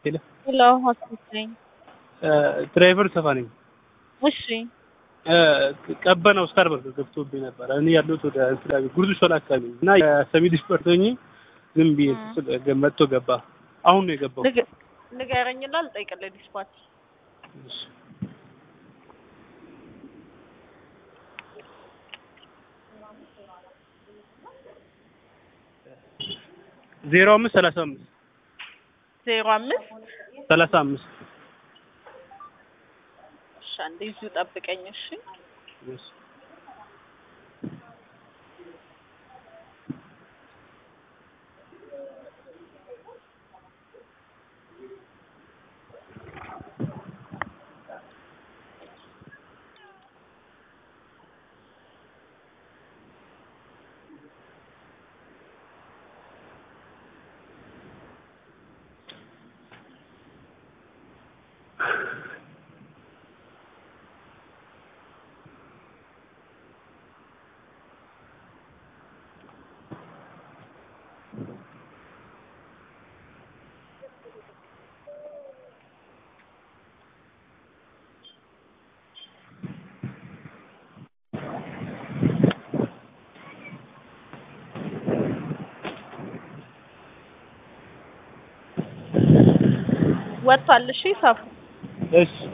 ሄሎ ሄሎ ሆስፒታል ድራይቨር ሰፋ ነኝ። እሺ ቀበናው ስታርበርግ ገብቶብኝ ነበረ። እኔ ያለሁት ወደ እንትን ጉርዱ ሾላ አካባቢ ነኝ እና የሰሚድ ስፖርተኝ ዝም ብዬ ስል መጥቶ ገባ። አሁን ነው የገባው። ንገ- ንገረኝና ልጠይቅልህ ዲስፓች ዜሮ አምስት ሰላሳ አምስት ዜሮ አምስት ሰላሳ አምስት እሺ አንዴ እዚሁ ጠብቀኝ እሺ ወጥቷል እሺ ሰፉ እሺ